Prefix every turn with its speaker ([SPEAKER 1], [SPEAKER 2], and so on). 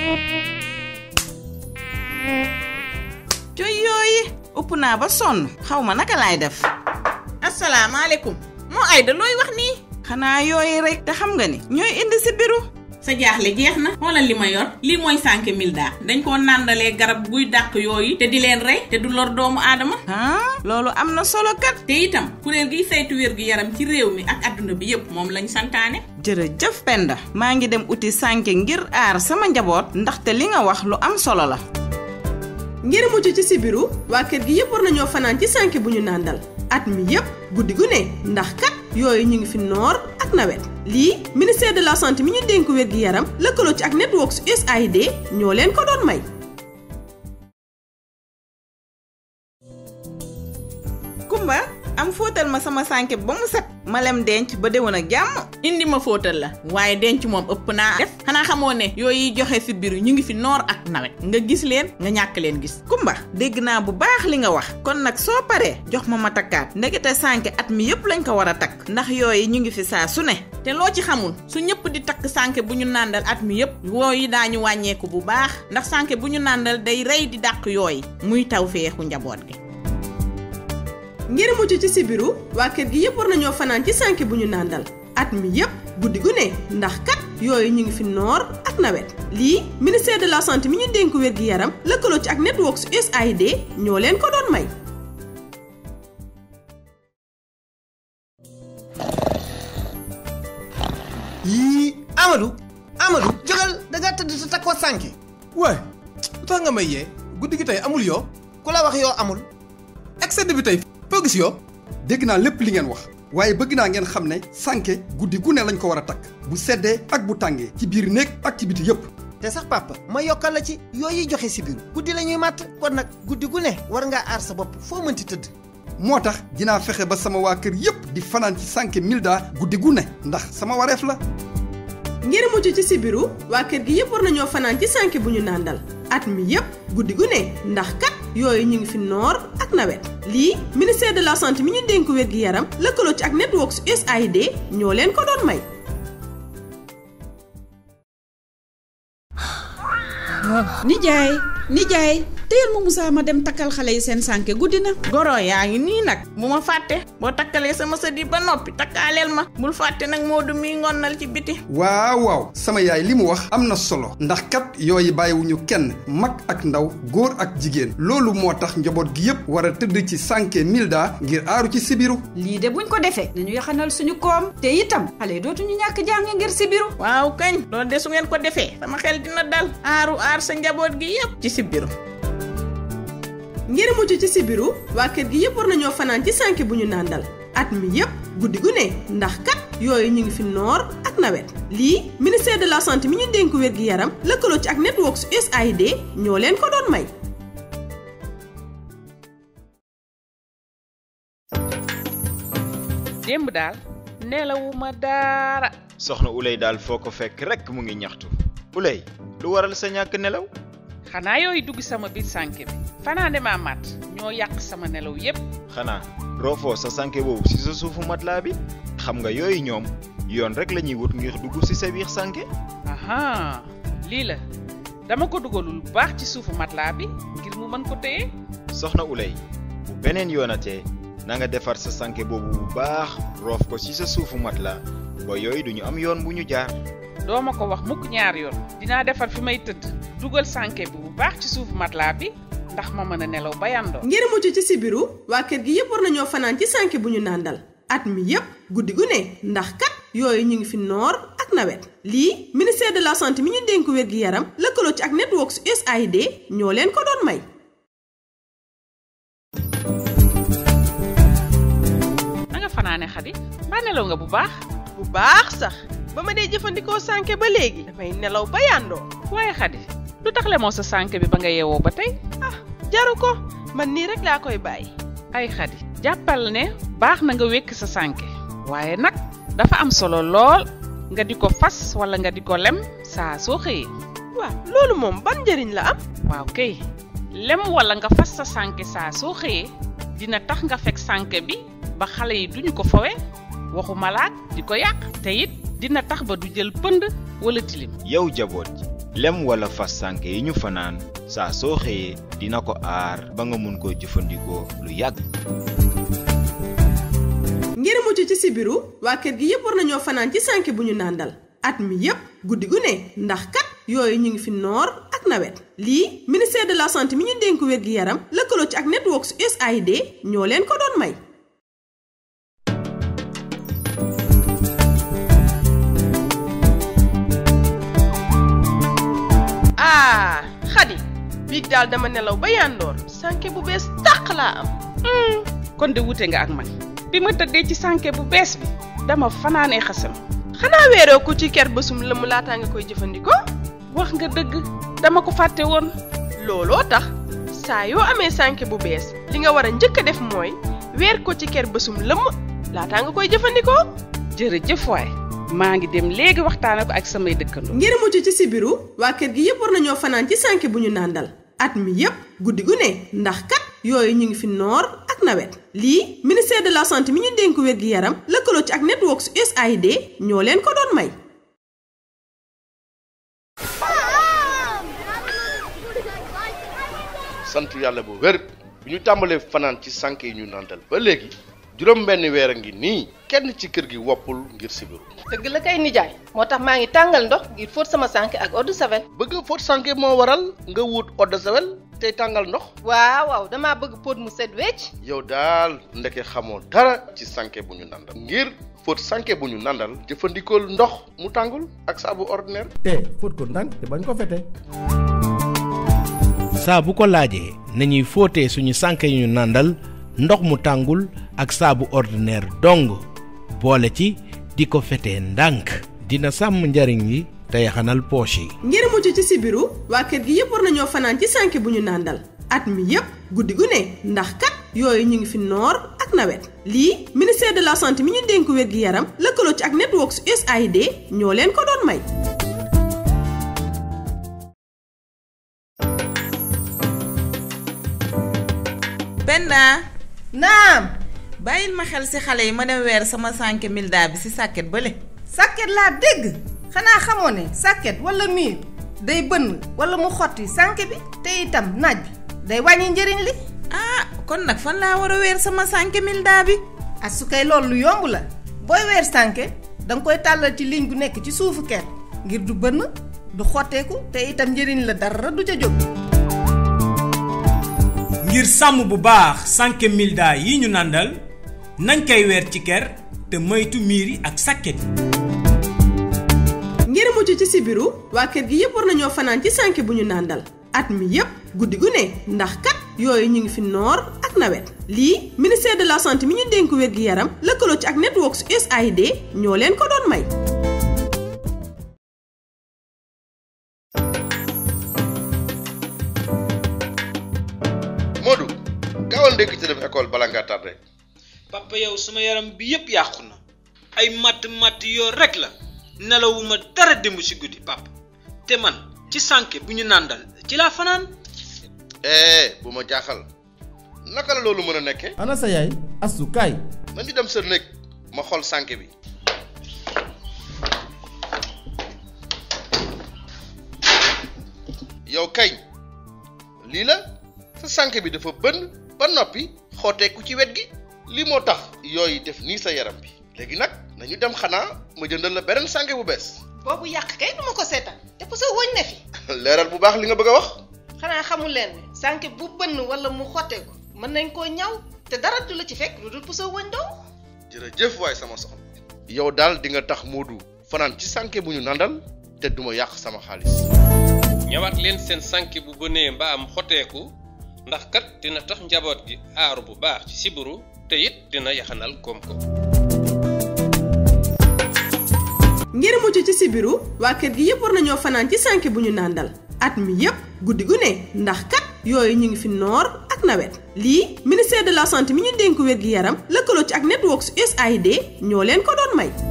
[SPEAKER 1] coy yooyi upp naa ba sonn xaw ma naka laay def
[SPEAKER 2] asalaamaaleykum moo Ayda looy wax nii
[SPEAKER 1] xanaa yooyu rek te xam nga ni ñooy indi si biru
[SPEAKER 2] sa jaaxle jeex na xoolal li ma yor lii mooy sànke milda dañ koo nàndalee garab guy dàq yooyu te di leen rey te du lor doomu aadama
[SPEAKER 1] ah loolu am na solo kat
[SPEAKER 2] te itam kuréel giy saytu wér gu yaram ci réew mi ak adduna bi yépp moom lañ santaane
[SPEAKER 1] jërëjëf Penda maa ngi dem uti sànke ngir aar sama njaboot ndaxte li nga wax lu am solo la
[SPEAKER 3] ngir mucc ci sibiru waa kër gi yëpp war nañoo fanaan ci sànke bu ñu nàndal at mi yëpp guddi gu ne ndax kat yooyu ñu ngi fi noor ak nawet lii ministère de la santé mi ñu dénk wér gi yaram lëkkaloo ci ak networks USAID ñoo leen ko doon may
[SPEAKER 1] Kumba am fóotal ma sama sànke ba mu set ma lem denc ba déwén ak jàmm
[SPEAKER 2] indi ma fóotal la waaye denc moom ëpp naa def xanaa xamoo ne yooyu joxe si biir ñu ngi fi noor ak nawet nga gis leen nga ñàkk leen gis
[SPEAKER 1] Kumba dégg naa bu baax li nga wax kon nag soo paree jox ma ma takkaat ndekete sànke at mi yëpp lañ ko war a takk ndax yooyu ñu ngi fi saa su ne
[SPEAKER 2] te loo ci xamul su ñëpp di takk sànke bu ñu nàndal at mi yëpp yooyu daañu wàññeeku bu baax ndax sànke bu ñu nàndal day rey di dàq yooyu muy taw feexu njaboot gi
[SPEAKER 3] ngir mucc ci sibiru waa kër gi yëpp war nañoo fanaan ci sànke bu ñu nàndal at mi yëpp guddi gu ne ndax kat yooyu ñu ngi fi noor ak nawet lii ministère de la santé mi ñu dénk wér gi yaram lëkkaloo ci ak networks USAID ñoo leen ko doon may
[SPEAKER 4] yii Amadou Amadou jógal da nga tëdd sa takkoo sànke
[SPEAKER 5] waay lu tax nga may yee guddi gi tey amul yoo
[SPEAKER 4] ku la wax yoo amul
[SPEAKER 5] excès bi tey foo gis yoo
[SPEAKER 6] dégg naa lépp li ngeen wax waaye bëgg naa ngeen xam ne sànke guddi gu ne lañ ko war a takk bu seddee ak bu tàngee ci biir néeg ak ci biti yépp
[SPEAKER 4] te sax papa ma yokkal la ci yooyu joxe si biir guddi la ñuy màtt kon nag guddi gu ne war ngaa aar sa bopp foo mënti tëdd
[SPEAKER 6] moo tax dinaa fexe ba sama waa kër yépp di fanaan ci sànke milda guddi gu ne ndax sama wareef la
[SPEAKER 3] ngir mucc ci sibiru waa kër gi yëpp war nañoo fanaan ci sànke bu ñu nàndal at mi yëpp guddi gu ne ndax kat yooyu ñu ngi fi noor ak nawet lii ministère de la santé mi ñu dénk wér gi yaram lëkkaloo ci ak networks USAID ñoo leen ko doon may
[SPEAKER 7] nijaay nijaay téyel ma Moussa ma dem takkal xale yi seen sànke guddi na
[SPEAKER 2] goro yaa ngi nii nag bu ma fàtte boo takkalee sama sët yi ba noppi takkaaleel ma bul fàtte nag Moodu mi ngonnal ci biti
[SPEAKER 6] waaw waaw sama yaay li mu wax am na solo ndax kat yooyu bàyyiwuñu kenn mag ak ndaw góor ak jigéen loolu moo tax njaboot gi yépp war a tëdd ci sànke milda ngir aaru ci sibiru
[SPEAKER 7] lii de buñ ko defee dañu yaxanal suñu koom te itam xale yi dootuñu ñàkk jàng ngir sibiru
[SPEAKER 2] waaw kañ loolu de su ngeen ko defee sama xel dina dal aaru aar sa njaboot gi yépp ci sibiru
[SPEAKER 3] ngir mucc ci sibiru waa kër gi yëpp war nañoo fanaan ci sànke bu ñu nàndal at mi yëpp guddi gu ne ndax kat yooyu ñu ngi fi noor ak nawet lii ministère de la santé mi ñu dénk wér gi yaram lëkkaloo ci ak networks USAID ñoo leen ko doon may
[SPEAKER 8] démb daal nelawuma daara
[SPEAKER 9] soxna Ulay daal foo ko fekk rekk mu ngi ñaxtu Ulay lu waral sa ñàkk nelaw
[SPEAKER 8] xanaa yooyu dugg sama biir sànke bi fanaane maa mat ñoo yàq sama nelaw yépp
[SPEAKER 9] xanaa roofoo sa sànke boobu ci sa suufu matelas bi xam nga yooyu ñoom yoon rekk lañuy wut ngir dugg ci sa biir sànke
[SPEAKER 8] aha lii la dama ko dugalul bu baax ci suufu matelas bi ngir mu mën ko téye
[SPEAKER 9] soxna Ulay bu beneen yoonatee na nga defar sa sànke boobu bu baax roof ko ci sa suufu matelas ba yooyu duñu am yoon bu ñu jaar
[SPEAKER 8] doo ma ko wax mukk ñaar yoon dinaa defar fi may tëdd dugal sànke bi bu baax ci suufu matelas bi ndax ma mën a nelaw ba yàndoo
[SPEAKER 3] ngir mucc ci sibiru waa kër gi yëpp war nañoo fanaan ci sànke bu ñu nàndal at mi yëpp guddi gu ne ndax kat yooyu ñu ngi fi noor ak nawet lii ministère de la santé mi ñu dénk wér gi yaram lëkkaloo ci ak networks USAID ñoo leen ko doon may
[SPEAKER 8] na nga fanaane xadi mbaa nelaw nga bu baax
[SPEAKER 10] bu baax sax ba ma dee jëfandikoo sànke ba léegi damay nelaw ba yàndoo
[SPEAKER 8] waaye xadi lu tax lemoo sa sànke bi ba nga yeewoo ba tey
[SPEAKER 10] ah jaru ko man nii rek laa koy bàyyi
[SPEAKER 8] ay xadi jàppal ne baax na nga wékk sa sànke waaye nag dafa am solo lool nga di ko fas wala nga di ko lem saa soo xëyee
[SPEAKER 10] waaw loolu moom ban njëriñ la am
[SPEAKER 8] waaw kay lem wala nga fas sa sànke saa soo xëyee dina tax nga fekk sànke bi ba xale yi duñu ko fowe waxu malaat di ko yàq te it dina tax ba du jël pënd wala tilim
[SPEAKER 9] yow jaboot ji lem wala fas sànke yi ñu fanaan saa soo xëyee dina ko aar ba nga mun koo jëfandikoo lu yàgg
[SPEAKER 3] ngir mucc ci sibiru waa kër gi yépp war nañoo fanaan ci sànke bu ñu nàndal at mi yépp guddi gu ne ndax kat yooyu ñu ngi fi noor ak nawet lii ministère de la santé mi ñu dénk wér gi yaram lëkkaloo ci ak networks USAID ñoo leen ko doon may
[SPEAKER 10] ah xadi biig daal dama nelaw ba yandoor sànke bu bees tàq laa am
[SPEAKER 8] kon de wute nga ak man bi ma tëddee ci sànke bu bees bi dama fanaanee xasam
[SPEAKER 10] xanaa weeroo ko ci ker bësum lëmm laataa nga koy jëfandikoo
[SPEAKER 8] wax nga dëgg dama ko fàtte woon
[SPEAKER 10] looloo tax saa yoo amee sànke bu bees li nga war a njëkk a def mooy weer ko ci ker bësum lëmm laataa nga koy jëfandikoo
[SPEAKER 8] jërëjëf waay maa ngi dem léegi waxtaane ko ak samay dëkkandoo
[SPEAKER 3] ngir mucc ci sibiru waa kër gi yépp war nañoo fanaan ci sànke bu ñu nàndal at mi yépp guddi gu ne ndax kat yooyu ñu ngi fi noor ak nawet lii ministère de la santé mi ñu dénk wér gi yaram lëkkaloo ci ak networks USAID ñoo leen ko doon may
[SPEAKER 11] sant yàlla bu wér bu ñu tàmbalee fanaan ci sànke yi ñu nàndal ba léegi juróom benn weer a ngi nii kenn ci kër gi woppul ngir sibiru
[SPEAKER 12] dëgg la kay nijaay moo tax maa ngi tàngal ndox ngir fóot sama sànke ak eau de javel
[SPEAKER 11] bëgg fóot sànke moo waral nga wut eau de javel tey tàngal ndox
[SPEAKER 12] waaw waaw damaa bëgg póot mu set wecc
[SPEAKER 11] yow daal ndeke xamoo dara ci sànke bu ñu nàndal ngir fóot sànke bu ñu nàndal jëfandikool ndox mu tàngul ak saabu ordinaire
[SPEAKER 13] te fóot ko ndànk te bañ ko fete
[SPEAKER 14] saa bu ko laajee nañuy fóotee suñu sànke yu ñu nàndal ndox mu tàngul ak saabu ordinaire dong boole ci di ko fetee ndànk dina sàmm njariñ li te yaxanal poche yi
[SPEAKER 3] ngir mucc ci sibiru waa kër gi yépp war nañoo fanaan ci sànke bu ñu nàndal at mi yépp guddi gu ne ndax kat yooyu ñu ngi fi noor ak nawet lii ministère de la santé mi ñu dénk wér gi yaram lëkkaloo ci ak networks USAID ñoo leen ko doon may
[SPEAKER 1] Penda
[SPEAKER 15] naam
[SPEAKER 1] bàyyil ma xel ci xale yi ma dem weer sama sànke milda bi ci sàkket bële
[SPEAKER 15] sàkket laa dégg xanaa xamoo ne sàkket walla miir day bënn walla mu xotti sànke bi te itam naaj bi day wàññi njëriñ li
[SPEAKER 1] ah kon nag fan laa war a weer sama sànke milda bi
[SPEAKER 15] ak su kay loolu lu yomb la booy weer sànke danga koy tàllal ci ligne bu nekk ci suufu ker ngir du bënn du xotteeku te itam njëriñ la dara du ca jóg
[SPEAKER 16] ngir sàmm bu baax sànke milda yi ñu nàndal nañ koy weer ci ker te moytu miir yi ak sàkket yi
[SPEAKER 3] ngir mucc ci sibiru waa kër gi yépp war nañoo fanaan ci sànke bu ñu nàndal at mi yépp guddi gu ne ndax kat yooyu ñu ngi fi noor ak nawet lii ministère de la santé mi ñu dénk wér gi yaram lëkkaloo ci ak networks USAID ñoo leen ko doon may
[SPEAKER 11] Modou gaawal ndékki te dem école bala ngaa tardé
[SPEAKER 17] papa yow sama yaram bi yépp yàqu na ay matt matt yoo rek la nelawuma dara démb ci guddi papa te man ci sànke bu ñu nàndal ci laa fanaan
[SPEAKER 11] eh bu ma jaaxal naka la loolu mën a nekke
[SPEAKER 13] ana sa yaay astu kaay
[SPEAKER 11] nañu dem sa néeg ma xool sànke bi yow kañ lii la sa sànke bi dafa bënn ba noppi xooteeku ci wet gi lii moo tax yooyu def nii sa yaram bi léegi nag nañu dem xanaa ma jëndal la beneen sànke bu bees
[SPEAKER 15] boobu yàq kay duma ko seetaan te puso woñ ne fi
[SPEAKER 11] leeral bu baax li nga bëgg a wax
[SPEAKER 15] xanaa xamul leen ne sànke bu bënn walla mu xotteeku mën nañ koo ñaw te dara du la ci fekk lu dul puso woñ dong
[SPEAKER 11] jërëjëf waay sama soxna yow daal di nga tax Modou fanaan ci sànke bu ñu nandal te duma yàq sama xaalis
[SPEAKER 18] ñëwaat leen seen sànke bu bënee mbaa am xoteeku ndax kat dina tax njaboot gi aaru bu baax ci sibiru te it dina yaxanal koom-koom
[SPEAKER 3] ngir mucc ci sibiru waa kër gi yépp war nañoo fanaan ci sànke bu ñu nàndal at mi yépp guddi gu ne ndax kat yooyu ñu ngi fi noor ak nawet lii ministère de la santé mi ñu dénk wér gi yaram lëkkaloo ci ak networks USAID ñoo leen ko doon may